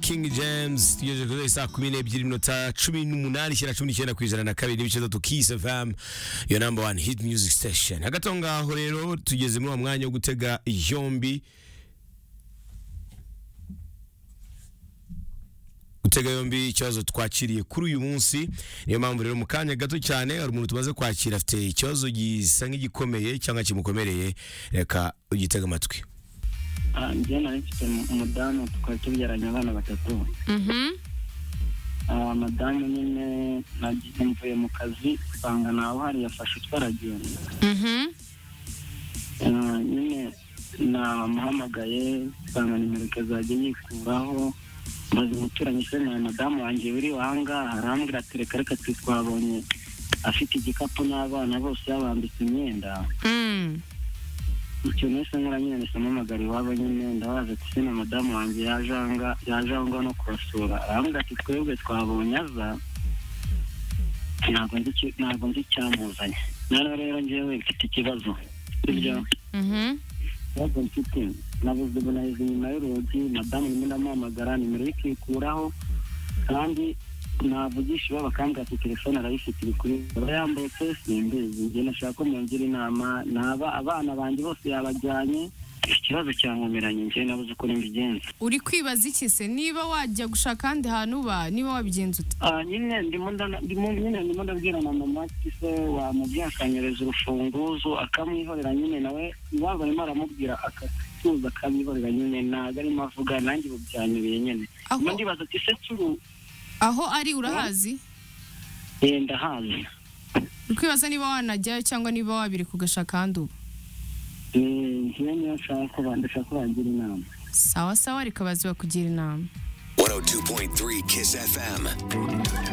King James tugejeje kuri saa kumi n'ebyiri iminota cumi n'umunani ishyira cumi n'icyenda ku ijana na kabiri n'ibice bitatu Kiss FM yo number one hit music station hagati aho ngaho rero tugeze muri uwo mwanya wo gutega yombi gutega yombi ikibazo twakiriye kuri uyu munsi niyo mpamvu rero mu kanya gato cyane hari umuntu tumaze kwakira afite ikibazo gisa nk'igikomeye cyangwa kimukomereye reka ugitega amatwi Ah, njye nari mfite mu- umudamu tukaba tubyaranye abana batatu Ah, madamu nyine nagiye mvuye mu kazi usanga nawe hari yafashe utwaragenda nyine namuhamagaye usanga nimero ikazajya yikuraho maze umuturanyi se na madamu wanjye uri ahangaha arambwira ati reka reka twe twabonye afite igikapu n'abana bose yabambitse imyenda Mm. icyo nese nkoranyine amamagara iwabo nyine ndabaza ati se na madamu wanjye yaje aha nga- yaje aho ngaho no kubasura arambwira ati twebwe twabonye aza ntabwo nzi icyo- ntabwo nzi icyamuzanye noneho rero ngewe mfite ikibazo ibyo Mhm. ikibazo mfite nabuze ubu naheze inyuma y'urugi madamu nimwe ndamuhamagara nimero ye ikikuraho kandi navugisha iwabo akambwira ati telefone arayifite iri kuri aba yambaye kose simbizi njye nashaka ko mungira inama naba abana banjye bose yabajyanye ikibazo cyankomeranye njye nabuze uko nimbigenza Uri kwibaza iki se niba wajya gushaka ahandi hantu ba niba wabigenza ute? Ah, nyine ndimo ndana- ndimo- nyine ndimo ndabwira na mama ati se wamubyakanyereza urufunguzo akamwihorera nyine nawe iwabo arimo aramubwira akatuza akamwihorera nyine ntabwo arimo avuga nanjye ubu byanyobeye nyine Aho- ndimo ndibaza ati se turu Aho ari urahazi? eh, ndahazi Uri kwibaza niba wanajyayo cyangwa niba wabireka ugashaka ahandi ubu? Eh, njyewe niyo nshaka ko ba- ndashaka ko bangira inama Sawa sawa reka bazi bakugira inama. 102.3 Kiss FM.